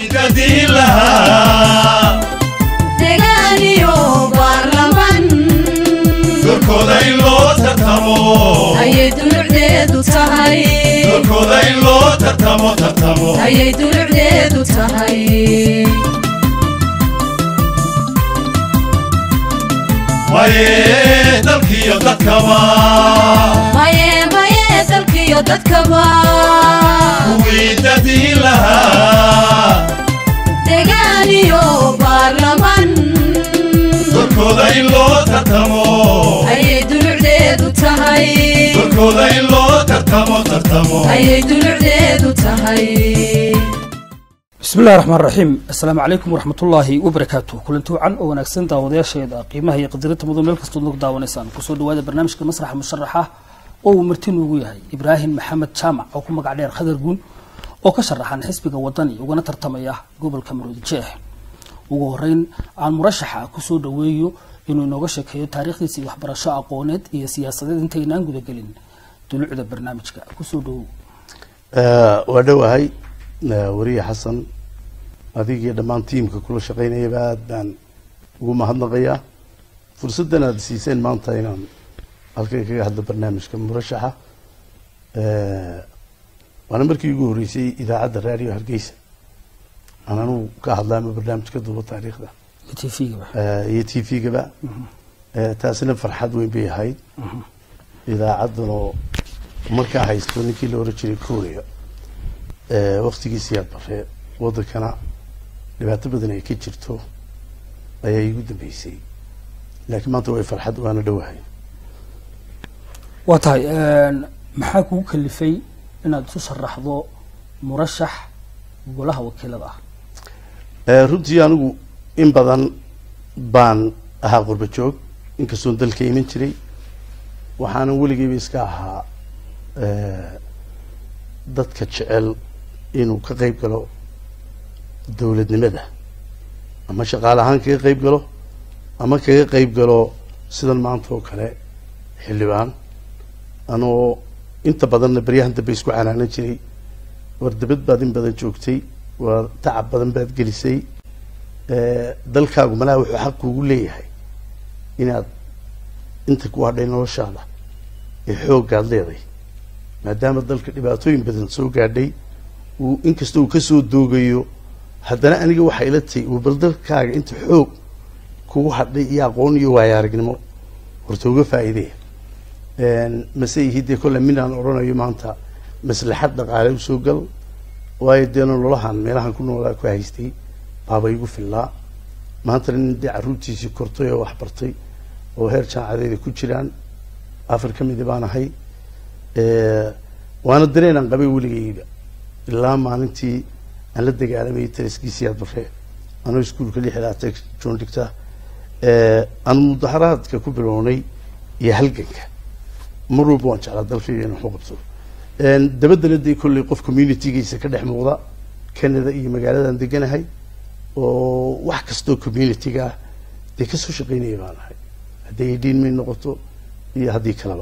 wiidadii lahaa degaaniyo baarlaman dorkooda in loo tartamo ayay dulucdeedu tahay dorkooda in loo tartamo tartamo ayay dulucdeedu tahay maye dalkiyo dadkaba maye maye dalkiyo dadkaba wiidadii lahaa degaaniyo baarlaman dorkooda in loo tartamo ayay dulucdeedu tahay dorkooda in loo tartamo tartamo ayay dulucdeedu tahay bismi illahi raxmaan raxiim assalaamu calaykum waraxmatullaahi wabarakaatu kulanti wacan oo wanaagsan daawadayaasheeda qiimaha iyo qadirinta mudan meel kastood nagu daawanaysaan kusoo dhawaada barnaamijka masraxa musharaxa oo uu marti noogu yahay ibraahim maxamed jaamac oo ku magac dheer khadar guun oo ka sharaxan xisbiga wadani ugana tartamaya gobolka maroodi jeex ugu horeyn aan murashaxa kusoo dhaweeyo inuu inooga sheekeeyo taariikhdiisa iyo waxbarasho aqooneed iyo siyaasadeed intaynaan gudagelin dulucda barnaamijka kusoo dhawow waa dhowahay wariye xasan adigii dhammaan tiimka kula shaqaynayaba aad baan ugu mahadnaqayaa fursaddan aad siiseen maanta inaan halkan kaga hadlo barnaamijka murashaxa waana markii ugu horreysay idaacadda raadiyo hargeysa aan anugu ka hadla ama barnaamij ka duubo taariikhda t v-gaba iyo t v-gaba taasina farxad weyn bay ahayd idaacaddan oo markaa haysto ninkii la oran jiray korea waktigiisi aad baree wadankana dhibaato badan ay ka jirto ayaa iigu dambeysay laakiin maanta way farxad waana dhowahay waa tahay maxaa kugu kalifay inaad isu sharaxdo murashax golaha wakiilada ah runtii anigu in badan baan ahaa qurba joog inkastoon dalka iman jiray waxaana weligeyba iska ahaa dadka jecel inuu ka qayb galo dowladnimada ama shaqaale ahaan kaga qayb galo ama kaga qayb galo sidan maanta oo kale xildhibaan anoo inta badanna baryahan dambe isku canaanan jiray war dabad baad in badan joogtay war tacab badan baad gelisay dalkaagu malaha wuxuu xaq kuugu leeyahay inaad inta ku hadhay noloshaada ee xooggaad leeday maadaama dalka dhibaatooyin badan soo gaadhay uu inkasta uu kasoo doogayo haddana aniga waxay ila tahay uu bal dalkaaga inta xoog kugu hadhay iyo aqoon iyo waayo aragnimo horta uga faa'iideya mase ihi dee kolle minaan odhanayo maanta maslaxad dhaqaale usoo gal waayo dee nololahan meelahan ku noolaa ku haystay baaba igu fillaa maantana nin dee carruurtiisii kortay oo waxbartay oo heer jaamacadeeda ku jiraan afar ka midi baan ahay waana dareenaan qabay weligayga ilaa maalintii aan la dagaalamayay taraskiisii aad barre anoo iskuulka lixdaata joon dhigta aan mudaharaadka ku bilownay iyo halganka mar walba waan jeclaa dalkayga inaan waxu qabto dabaddana dee kolley qof communitygiisa ka dhex muuqda canada iyo magaaladan deganahay oo wax kastoo communityga ah dee kasoo shaqaynaya baan ahay hadday idhiin may noqoto iyo haddii kaleba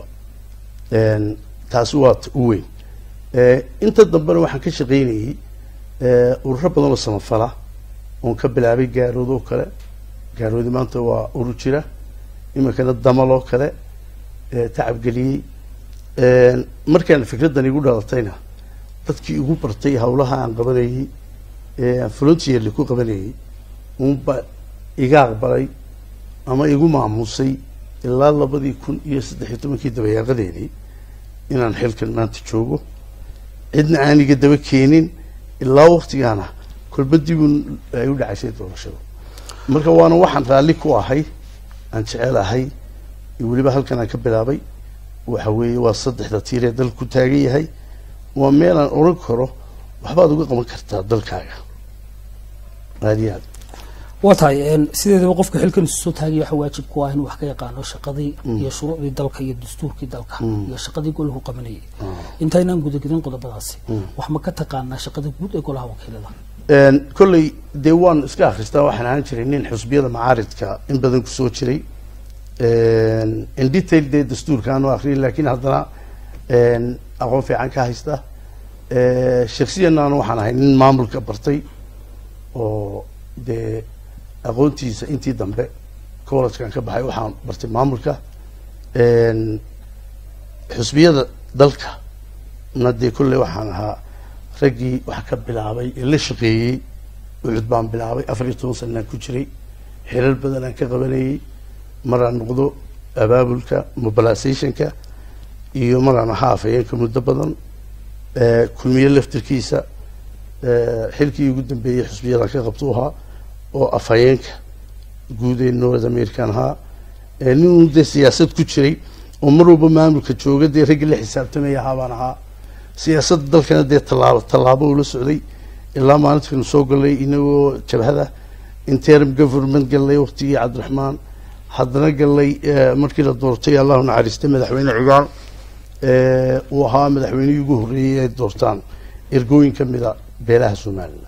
taasi waa u weyn inta dambena waxaan ka shaqaynayay ururo badan oo samafala oon ka bilaabay gaarood oo kale gaaroodi maanta waa urur jira iminkana damal oo kale tacabgeliyey markaan fikraddan igu dhalatayna dadkii igu bartay hawlaha aan qabanayey aan volunteerly ku qabanayey unba iga aqbalay ama igu maamusay ilaa labadii kun iyo saddex iyo tobankii dabayaaqadeedii inaan xilkan maanta joogo cidna aan iga daba keenin ilaa waktigaana kolba dibun ay u dhacaysay doorashada marka waana waxaan raalli ku ahay aan jecel ahay weliba halkan aan ka bilaabay waxa weeye waa saddexda tiir ee dalka ku taagan yahay waa meel aan odhan karo waxbaad uga qaban kartaa dalkaaga aada iyo aad waa tahay sideedaba qofka xilkan isu soo taagaya waxa waajib ku ah inuu wax ka yaqaano shaqadii iyo shuruucdii dalka iyo dastuurkii dalka iyo shaqadii golahu qabanayay intaynaan gudagelin qodobadaasi wax ma ka taqaanaa shaqada guud ee golaha wakiilada kolley dee waan iska akhristaa waxaan ahaan jiray nin xusbiyada macaaridka in badan kusoo jiray in detail dee dastuurka aanu akhriyay laakiin haddana aqoon fiican ka haysta shaksiyanna anu waxaan ahay nin maamulka bartay oo dee aqoontiisa intii dambe collegekan ka baxay waxaan bartay maamulka Een, xusbiyada dalka na dee kolley waxaan ahaa raggii wax ka bilaabay ee la shaqeeyey ucud baan bilaabay afar iyo toban sanaan ku jiray xilal badan aan ka qabanayey maraan noqdo abaabulka mobilizationka iyo maraan ahaa afhayeenka muddo badan Eh, kulmiye laftirkiisa eh, xilkii ugu dambeeyey xusbiyadan ka qabtu ahaa oo afhayeenka guud ee north american ahaa Eh, nin un dee siyaasad ku jiray oo mar walba maamulka jooga dee raggii la xisaabtamaya ahaa baan ahaa siyaasadda dalkana dee tallaabo tallaabo ula socday ilaa maalintiinu soo galay inagoo jabhada interim government galnay waqtigii cabdiraxmaan haddana galnay eh, markii la doortay allahu naxariistay madaxweyne cigaal eh, uu ahaa madaxweynihii ugu horreeyey ay doortaan ergooyin ka mida beelaha somalilan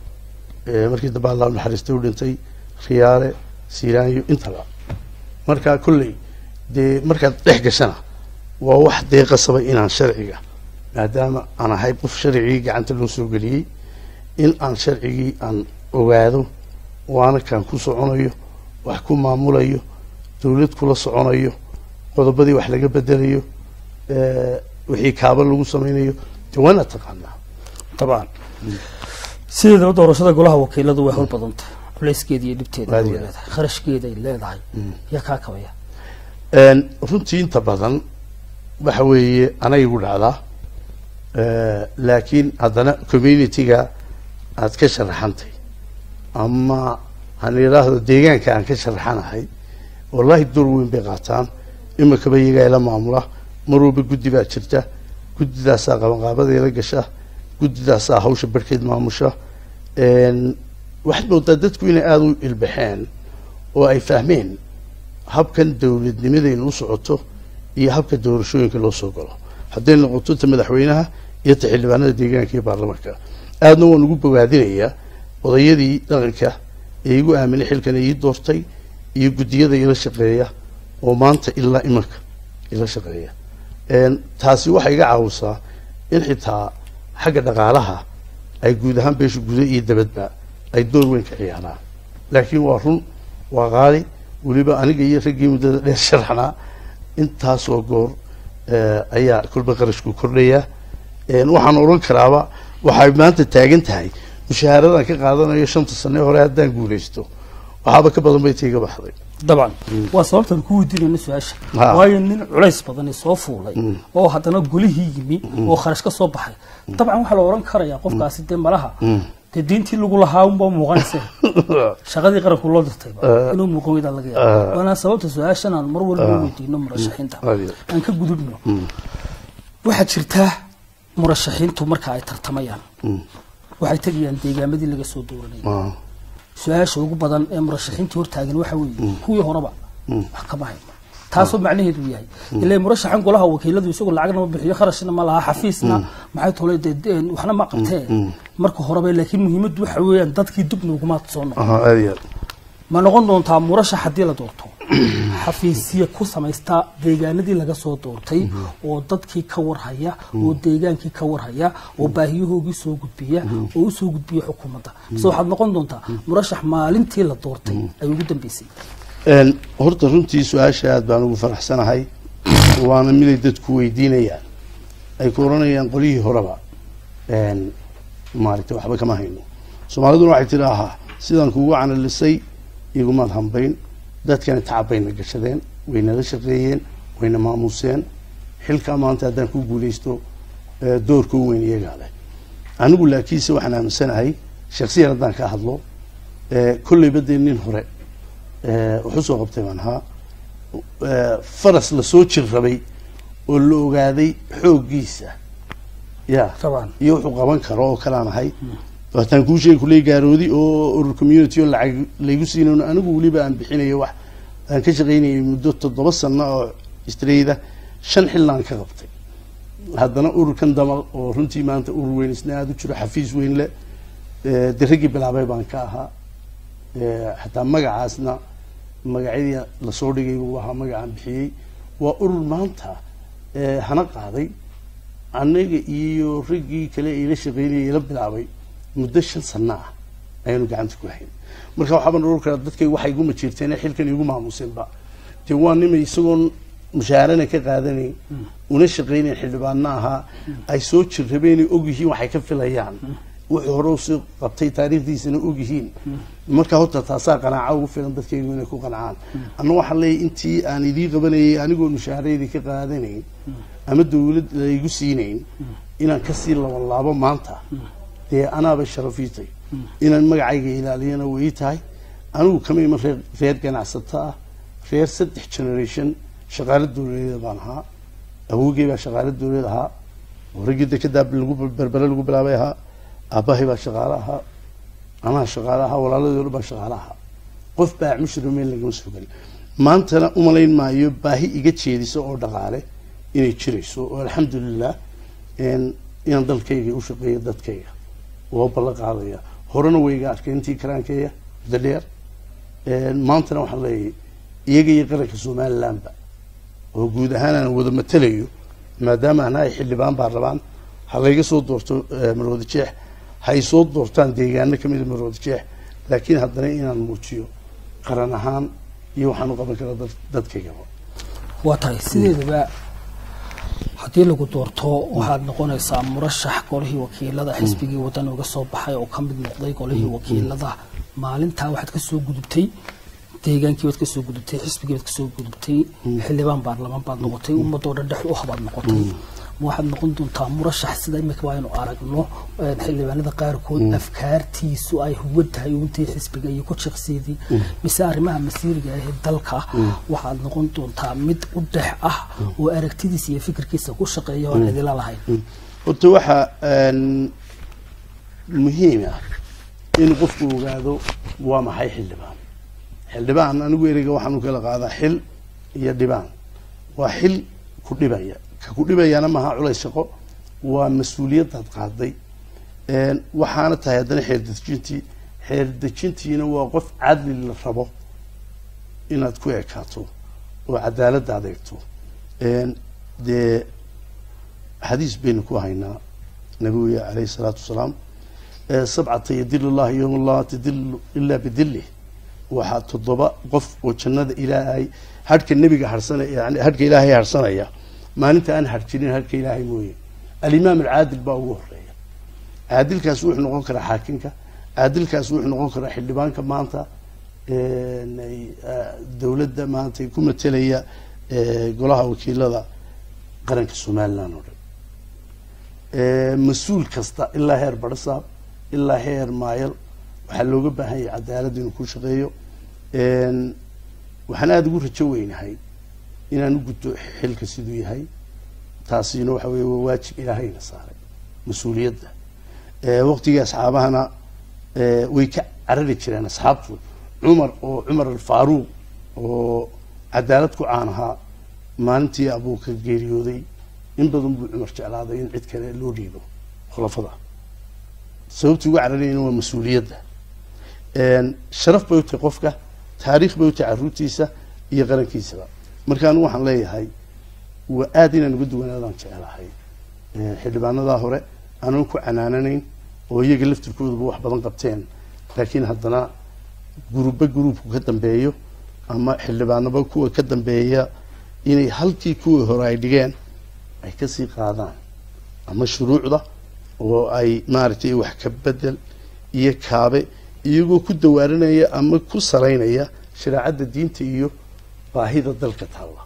Eh, markii dambe allahu naxariistay u dhintay khiyaare siiraanyo intaba marka kolley dee markaad dhex gashana waa wax dee qasaba inaan sharciga maadaama aan ahay qof sharcigii gacanta loo soo geliyey in aan sharcigii aan ogaado waana kaan ku soconayo wax ku maamulayo dowlad kula soconayo qodobadii wax laga bedelayo eh, wixii kaaba lagu sameynayo dee waana taqaanaa dabcan sideedaba doorashada golaha wakiiladu way hawl badan tahay culeyskeeda iyo dhibteeda way Waadiga. leedahay kharashkeeda ay leedahay yaa kaa kabaya Een, runtii inta badan waxa weeye anay igu dhacdaa Eh, laakiin haddana community-ga aad ka sharaxantay ama han idhaahdo deegaanka aan ka sharaxanahay wallahi door weyn bay qaataan imikaba iyagaa ila maamula mar walba guddi baa jirta guddidaasaa qabanqaabadeeda gasha guddidaasaa hawsha barhkeed maamusha Een, waxaad moodaa dadku inay aada u ilbaxeen oo ay fahmeen habkan dowladnimadaynu u socoto iyo habka doorashooyinka loo soo galo hadday noqoto ta madaxweynaha iyo ta xildhibaanada deegaanka iyo baarlamaanka aadna waan ugu bogaadinayaa odayadii dhaqanka ee igu aaminay xilkan ii doortay iyo guddiyada ila shaqeeya oo maanta ilaa imanka ila shaqeeya Een, taasi waxay iga caawisaa in xitaa xagga dhaqaalaha ay guud ahaan beesha guda iyo dabadba ay door weyn ka ciyaaraan laakiin waa run waa qaali weliba aniga iyo raggii muddada dheer sharaxnaa intaasoo goor eh, ayaa kolba qarashku kordhaya Een, waxaan odhan karaaba waxay maanta taagan tahay mushaaharadan ka qaadanayo shanta sane hore haddaan guulaysto waxaaba ka badan bay taiga baxday dabcan waa sababtan ku weydiinayna su-aasha Ha. waayo nin culays badani soo fuulay oo haddana golihii yimi oo kharash ka soo baxay dabcan waxaa la oran karayaa qofkaasi dee malaha dee diintii lagu lahaa unbaa muuqanaysa shaqadii qaranku loo dirtayba inuu muuqan weydaa laga yaaba waana sababta su-aashan aan mar walba u weydiino murashaxiinta Adiga. aan ka gudubno waxaa jirtaa murashaxiintu marka ay tartamayaan waxay tegayaan deegaamadii laga soo dooranayay Ah, su-aasha ugu badan ee murashaxiintii hortaagan waxa weeye kuwii horeba wax kama hayno taasoo macnaheedu yahay ilaa murashaxan golaha wakiiladu isagoo lacagna ma bixiyo kharashna ma laha xafiisna maxay tolay dee dee waxna ma qabtee marka horeba laakiin muhiimaddu waxa weeyaan dadkii dib nooguma soo noqon aha, aad iyo aad. ma noqon doontaa murashax haddii la doorto xafiisya ku samaysta deegaanadii laga soo doortay oo dadkii ka warhaya oo deegaankii ka warhaya oo baahiyahoogii soo gudbiya oo u soo gudbiya xukuumadda mise waxaad noqon doontaa murashax maalintii la doortay ay ugu dambeysay Een, horta runtii su-aasha aad baan ugu faraxsanahay waana miday dadku weydiinayaan ay ku oranayaan qolihii horeba een, maaragtay waxba kama hayno soomaaliduna waxay tidhi ahaa sidaan kugu canalisay igumaad hambayn dadkana tacab bayna gashadeen waynala shaqeeyeen wayna maamuseen xilkaa maanta haddaan ku guulaysto eh, doorka u weyn iyagaa leh anigu laakiinse waxaan aaminsanahay shaksiyan haddaan ka hadlo eh, kolleyba dee nin hore eh, wuxuu soo qabtay baan ahaa eh, faras lasoo jir rabay oo la ogaaday xooggiisa ya Taban. iyo wuxuu qaban karo oo kalaan ahay waataan kuu sheegi kuley gaaroodi oo urur community oo lacag laygu siinayn anigu weliba aan bixinayo wax aan ka shaqaynayay muddo toddoba sano oo strayda shan xillaan ka qabtay haddana ururkan damal oo runtii maanta urur weyn isna aada u jiro xafiis weyn leh eh, dee raggii bilaabay baan ka ahaa Eh, xataa magacaasna magacyadii lasoo dhigay buu ahaa magacaan bixiyey waa urur maanta eh, hana qaaday anaga iyo raggii kale ila shaqeynayay ila bilaabay muddo shan sano ah ayaanu gacanta ku hayn marka waxaabaan oran karaa dadkay waxay iguma jirteen xilkan igu maamuusinba dee waa nimay isagoon mushaharana ka qaadanayn una shaqaynayn xildhibaanna ahaa ay soo jirrabeenay ogyihiin waxay ka filayaan wuxuu hore usii qabtay taariikhdiisana ogyihiin marka horta taasaa qanaaca ugu filan dadkaygu inay ku qancaan anna waxaa leeyahy intii aan idii qabanayay anigoo mushaharadii ka qaadanayn ama dawlad laygu siinayn inaan kasii labanlaabo maanta dee anaabay sharafiitay inaan magacayga ilaaliyana way tahay anigu kama iman reer reer ganacsato ah reer saddex generation shaqaalo dawladeed baan ahaa awogey baa shaqaalo dawlad ahaa horagii dekedaa lagu berbere lagu bilaabay ahaa aabbahay baa shaqaale ahaa anaa shaqaale ahaa walaaladii o dhan baa shaqaale ahaa qof baa mushri meel lagama soo gelin maantana umalayn maayo baahi iga jeedisa oo dhaqaale inay jirayso oo alxamdulilah inaan dalkayga u shaqeeyo dadkayga waa ballan qaadaya horena way iga arkay intii karaankeeya muddo dheer maantana waxaan leeyahay iyaga iyo qaranka somalilandba oo guud ahaan aan wada matalayo maadaama ana ay xildhibaan baa rabaan ha layga soo doorto marwada jeex hay soo doortaan deegaano kamid a marwada jeex laakiin haddana inaan muujiyo qaran ahaan iyo waxaan u qaban karaa dad- dadkaygaba waa tahay sideedaba haddii lagu doorto waxaad noqonaysaa murashax golihii wakiilada xisbigii wadan uga soo baxay oo ka mid noqday golihii wakiilada maalintaa waxaad ka soo gudubtay deegaankii baad ka soo gudubtay xisbigii baad ka soo gudubtay xildhibaan baarlamaan baad noqotay ummadoo dhan dhex u habaad noqotay ma waxaad noqon doontaa murashax sida imika waa aynu aragno een, xildhibaanada qaarkood afkaartiisu ay huwan tahay untii xisbiga iyo ku jiqsiidii mise arrimaha masiiriga ah ee dalka waxaad noqon doontaa mid u dhex ah oo aragtidiisa iyo fikirkiisa ku shaqeeya oon cidila lahayn horta waxaa een, muhiim ah in qofku ogaado waa maxay xildhibaan xildhibaan anigu ereyga waxaan u kala qaadaa xil iyo dhibaan waa xil ku dhibaya ka ku dhibayana maaha culays shaqo waa mas-uuliyadaad qaaday een, waxaana tahay haddana xeer dejintii xeer dejintiina waa qof cadli la rabo inaad ku ekaato oo cadaaladda adeegto een, dee xadiis baynu ku haynaa nabiga calayhi salaatu wasalaam ee sabcata yadilu llahi yowma laa tadilu ilaa bidilih waxaa toddoba qof oo jannada ilaahay hadhka nebiga harsanaya yani hadhka ilaahay harsanaya maalinta aan harjirin hadhka ilaahay mooye alimaam alcaadil baa ugu horeeya caadilkaas wuxuu noqon karaa xaakimka caadilkaas wuxuu noqon karaa xildhibaanka maanta een, ay, ah, dowladda maanta ku matelaya ee, golaha wakiilada qaranka somaliland oo dhan Ee, mas-uul kasta ilaa heer barasaab ilaa heer maayal waxaa looga baahan yahay cadaalad inuu ku shaqeeyo Een, waxaan aada ugu rajo weynahay inaan u gudto xilka siduu yahay taasina waxa weye waa waajib ilaahayna saaray mas-uuliyadda Ee, waqtigii asxaabahana ee, way ka carari jireen asxaabtu cumar oo cumar alfaaruuq oo cadaalad ku caan ahaa maalintii abuuka geeriyooday in badan buu cumar jeclaaday in cid kale loo dhiibo khulafada sababtii ugu cararayna waa mas-uuliyadda Een, sharaf bay u tahay qofka taariikh bay u tahay caruurtiisa iyo qarankiisaba marka anigu waxaan leeyahay waa aada inaan uga duwanaadaan jecelahay Ee, xildhibaanadaa hore aanan ku canaananayn oo iyaga laftirkooduba wax badan qabteen laakiin haddana guruba guruubku ka dambeeyo ama xildhibaanaba kuwa ka dambeeya inay halkii kuwii hore ay dhigeen ay kasii qaadaan ama shuruucda oo ay maaragtay wax ka bedel iyo kaabe iyagoo ku dawaarinaya ama ku saraynaya shareecadda diinta iyo baahida dalka taalla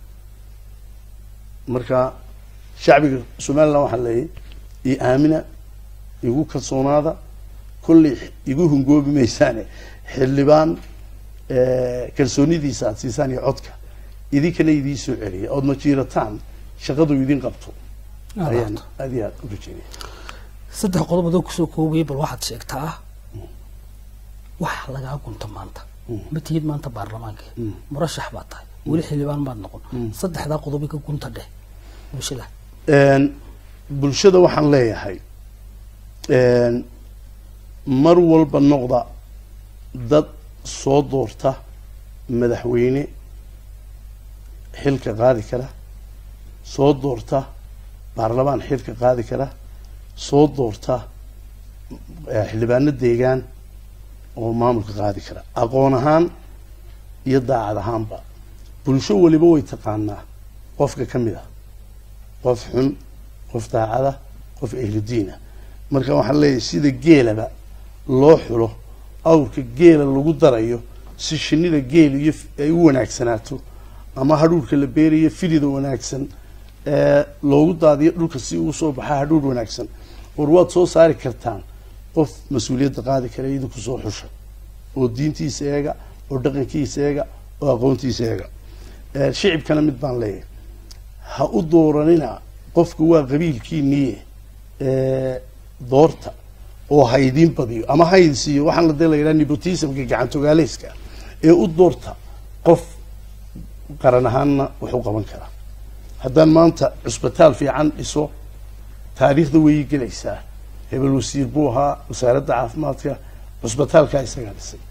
marka shacbiga somaliland waxaa leeyahy i aamina igu kalsoonaada kolley igu hungoobi maysaane xildhibaan eh, kalsoonidiisa aad siisaan iyo codka idinkana idiin soo celiya ood ma jiirataan shaqadu idin qabto ayaan aad iyo aad u rajeynaya saddex qodob adoo kusoo koobaya bal waxaad sheegtaa wax lagaa gunto maanta ma tihid maanta baarlamaanka murashax baad tahay weli xildhibaan baad noqon saddexdaa qodob ka gunta dheh bulshada Een, bulshada waxaan leeyahay een, mar walba noqda dad soo doorta madaxweyne xilka qaadi kara soo doorta baarlamaan xilka qaadi kara soo doorta eh, xildhibaano deegaan oo maamulka qaadi kara aqoon ahaan iyo daacad ahaanba bulsho weliba way taqaanaa qofka ka mid ah qof xun qof daacada qof ehludiina marka waxaan leeyahay sida geelaba loo xulo awrka geela lagu darayo si shinida geel iyo f- ay u wanaagsanaato ama hadhuurhka la beerayo filida wanaagsan ee loogu daadiyo dhulka si uu soo baxaa hadhuur wanaagsan war waad soo saari kartaan qof mas-uuliyadda qaadi kara idinku soo xusha oo diintiisa eega oo dhaqankiisa eega oo aqoontiisa eega Ee, shicibkana mid baan leeyahay ha u dooranina qofka waa qabiilkiiniye ee, doorta oo ha idiin badiyo ama ha idin siiyo waxaan la dee la yidhaha nepotismka gacantogaaleyska ee u doorta qof qaran ahaanna wax u qaban kara haddaan maanta cusbitaal fiican dhiso taariikhda way gelaysaa hebel wasiir buu ahaa wasaaradda caafimaadka cusbitaalkaa isagaa dhisay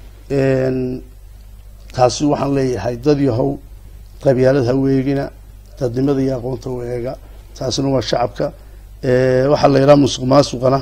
Een, taasi waxaan leeyahay dad yahow qabyaalad ha weegina dadnimada iyo aqoonta weega taasina waa shacabka Ee, waxaa la yidhaha musuq maasuqana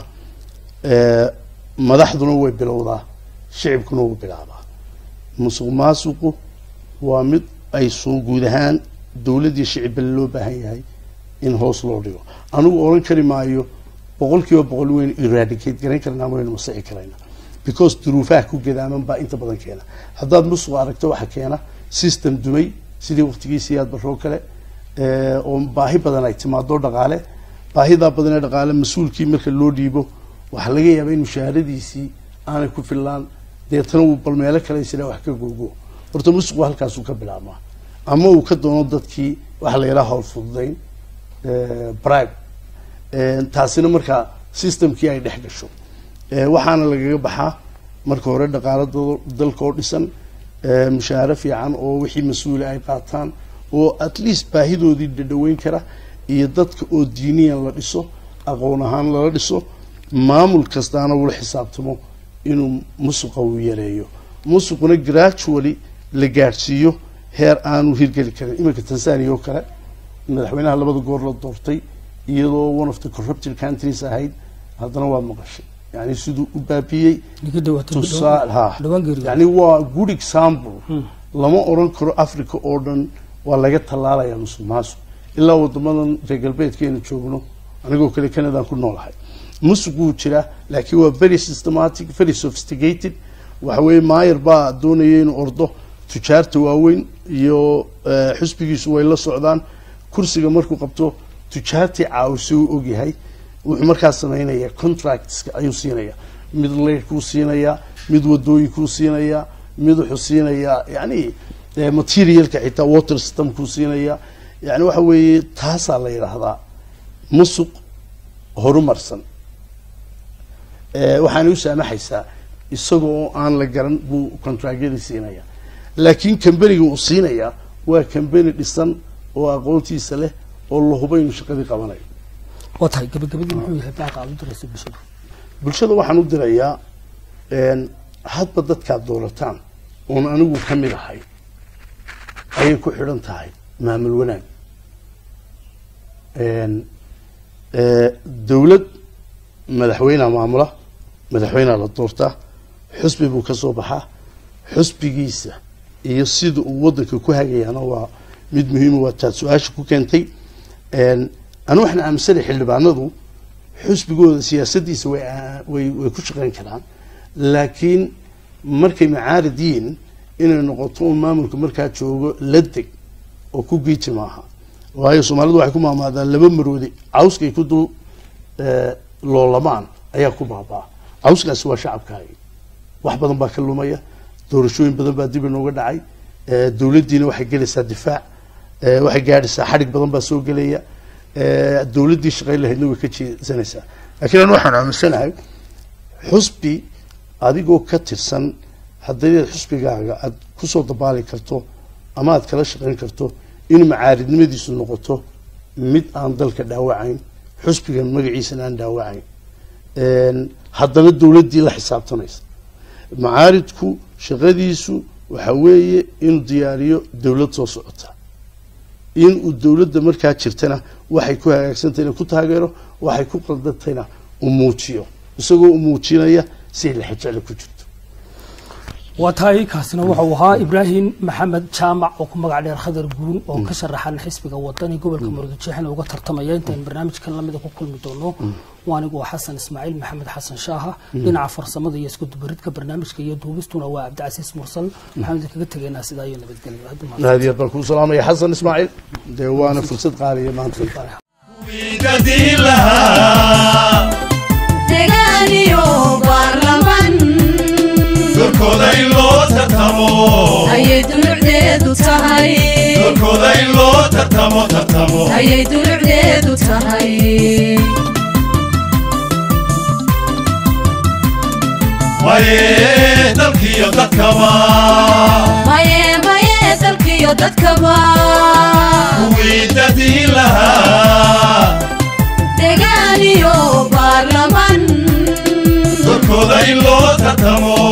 ee, madaxduna way bilowdaa shicibkuna wuu bilaabaa musuq maasuqu waa mid ay soo guud ahaan dowladdii shicibale loo baahan yahay in hoos loo dhigo anigu oran kari maayo boqol kiiba boqol waynu eradicate garan karnaa waynu masixi karayna because duruufaha ku gadaaman baa inta badan keena haddaad musuq aragto waxa keena system dumay sidii waqtigiisii aad baroo kale ee, oo baahi badan ay timaado dhaqaale baahidaa badan ee dhaqaale mas-uulkii marka loo dhiibo waxaa laga yaabaa in mushaharadiisii aanay ku fillaan deetana uu bal meelo kale isla wax ka googo horta musuqu halkaasuu ka bilaabmaa ama uu ka doono dadkii waxa la yidhaha howl fududayn ee, bribe Ee, taasina markaa systemkii ay dhex gasho Ee, waxaana lagaga baxaa marka hore dhaqaalo dal- dalka oo dhisan ee, mushaaharo fiican oo wixii mas-uula ay qaataan oo at least baahidoodii dhadhaweyn kara iyo dadka oo diiniyan la dhiso aqoon ahaan lala dhiso maamul kastaana ula xisaabtamo inuu musuqa uu yareeyo musuquna gradually la gaadhsiiyo heer aanu hirgeli karin iminka tanzania oo kale madaxweynaha labada goor la doortay iyadoo one of the corrupted countries ahayd haddana waad maqashay yani siduu u baabiyey ninka dhawaatay tusaal ha dhawaan geeriyo yani waa good example lama oran karo africa oo dhan waa laga tallaalaya musuq maasuq ilaa wadamadan reer galbeedkeena joogno anigoo kale canadaan ku noolahay musuq wuu jiraa laakiin waa very systematic very sophisticated waxa weeye maayer baa doonaya inuu ordo tujaarta waaweyn iyo eh, xusbigiisu way la socdaan kursiga markuu qabto tujaartii caawisi uu ogyahay wuxuu markaas sameynaya contractska ayuu siinaya mid leyrkuu siinayaa mid wadooyinkuu siinayaa mid wuxuu siinayaa yani eh, materialka xitaa water systemkuu siinayaa yani waxa weeye taasaa la yidhaahdaa musuq horumarsan Eh, waxaana u saamaxaysaa isagoo aan la garan buu contractyadii siinaya laakiin kambaniga uu siinayaa waa kambani dhisan oo aqoontiisa leh oo la hubo inuu shaqadii qabanayo waa tahay gabagabadii muxuu yahay baaqa aad u diraysa bulshada bulshada waxaan u dirayaa een, hadba dadkaad doorataan oon anigu ka mid ahay ayay ku xidhan tahay maamul wanaag Een, ee, dowlad madaxweynea maamula madaxweynea la doortaa xusbi buu ka soo baxaa xusbigiisa iyo sida uu wadanka ku hagayaana waa mid muhiima waa taad su-aasha ku keentay Een, anu waxaan aaminsanay xildhibaanadu xusbigooda siyaasadiisa way aa- way way ku shaqeyn karaan laakiin markay macaarid yihiin inay noqoto un maamulka markaa joogo la deg oo ku giiji maaha waayo soomaalidu waxay ku maamaadaan laba maroodi cawskay ku dul eh, loolamaan ayaa ku baabaa cawskaasi waa shacabkaagi wax badan baa ka lumaya doorashooyin badan baa dib inooga dhacay eh, dowladdiina waxay gelaysaa difaac eh, waxay gaadhaysaa xadhig badan baa soo gelaya eh, dowladdii shaqayn lahaydna way ka jeesanaysaa laakiin anu waxaan aaminsanahay xusbi adigoo ka tirsan haddii xusbigaaga aad kusoo dabaali karto ama aad kala shaqayn karto in macaaridnimadiisu noqoto mid aan dalka dhaawacayn xusbiga magaciisana aan dhaawacayn Een, haddana dowladdii la xisaabtanaysa macaaridku shaqadiisu waxa weeye inuu diyaariyo dowlad soo socota inuu dowladda markaa jirtana waxay ku hagaagsantahayna ku taageero waxay ku qaldantayna uu muujiyo isagoo u muujinaya si lexejecla ku jirto waa tahay kaasina wuxuu ahaa ibraahim maxamed jaamac oo ku magac dheer khadar guun oo ka sharaxan xisbiga wadani gobolka murudujeexna uga tartamaya intaan barnaamijkan lamida ku kulmi doono waa anigu waa xasan ismaaciil maxamed xasan shaaha dhinaca farsamada iyo isku dubaridka barnaamijka iyo duubistuna waa cabdicasiis mursal waxaan idinkaga tegaynaa sidaa iyo nabadgelyo Hadda maanta- aad iyo aad baan kuu salaamaya xasan ismaaciil dee waana fursad qaaliya maanta wiidadii lahaa degaan iyo baarlaman dorkooda in loo tartamo ayay dulucdeedu tahay dorkooda in loo tartamo tartamo ayay dulucdeedu tahay maye dalkiyo dadkaba maye maye dalkiyo dadkaba wiidadii lahaa degaan iyo baarlaman dorkooda in loo tartamo